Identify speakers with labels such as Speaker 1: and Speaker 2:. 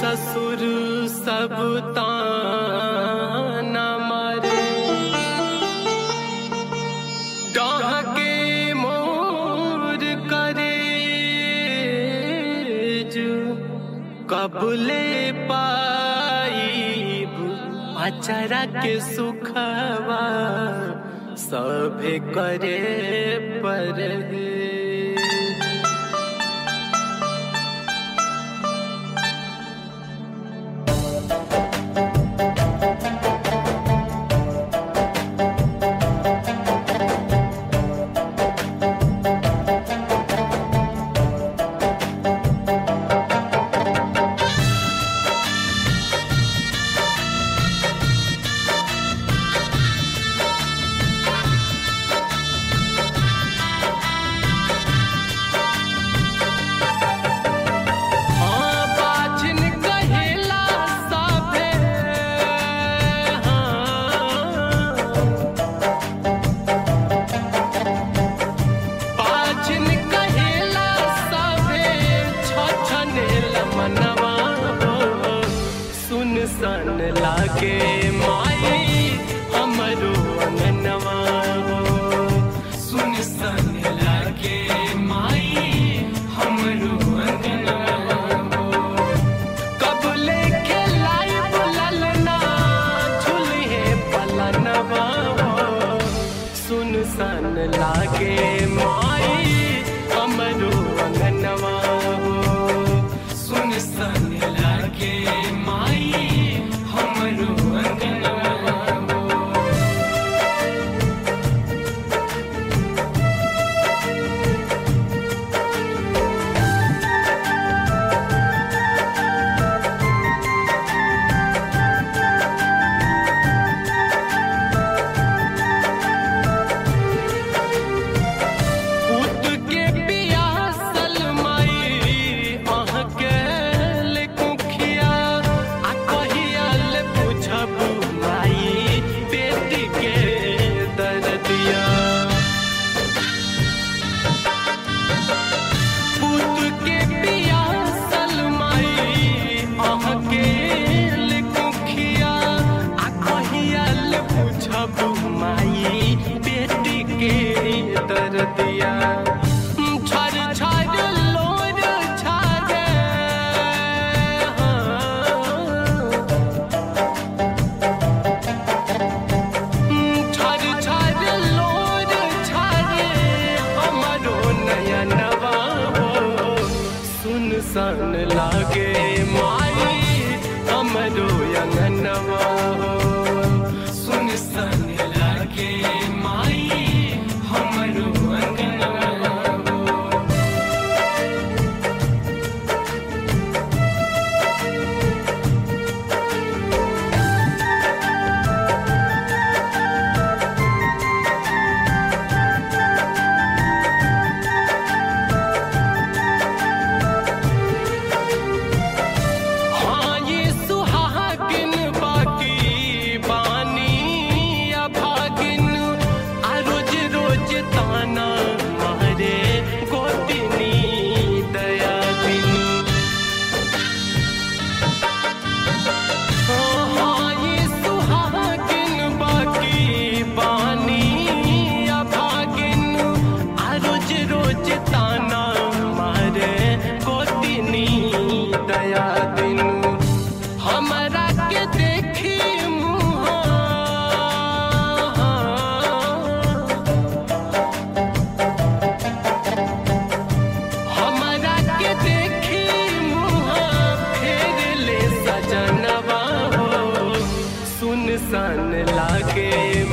Speaker 1: ससुर सब ताना मारे डाके मोर करे जो कबले पाईब अचरा के सुखवा सभे करे पर हाँ बाझिन कहेला सभे हाँ बाझिन कहेला सभे छछनेल मनवा हो सुन सन लागे माई हमरो अंगनवा हो सुन सन लागे माई हमरो अंगनवा हो कब लेके लाई बुललना झुलिए पलनवा हो सुन सन लागे माई हमरो अंगनवा हो सुन सन लागे माई हमरो अंगनवा हो पुत के पियासल माई अहके ले कुखिया आ कहिया ले पूछब माई बेटी के दर्दिया पुत के पियासल माई अहके ले कुखिया आ कहिया ले पूछब माई बेटी के दर्दिया छर छर लोर छागे छर छर लोर छागे हमरो नयनवा हो सुन सन लागे माई हमरो अंगनवा हो सुन सन लागे माई हमरो अंगनवा हो हाँ ये सुहागिन बाकी बानी अभागिन आ रोज रोज ताना मारे गोतिनी दया दिन हाँ ये सुहागिन बाकी बानी अभागिन आ रोज रोज ताना मारे गोतिनी दया दिन हमरा के देखी मुहा हमरा के देखी मुहा फेर ले सजनवा हो सुन सन लागे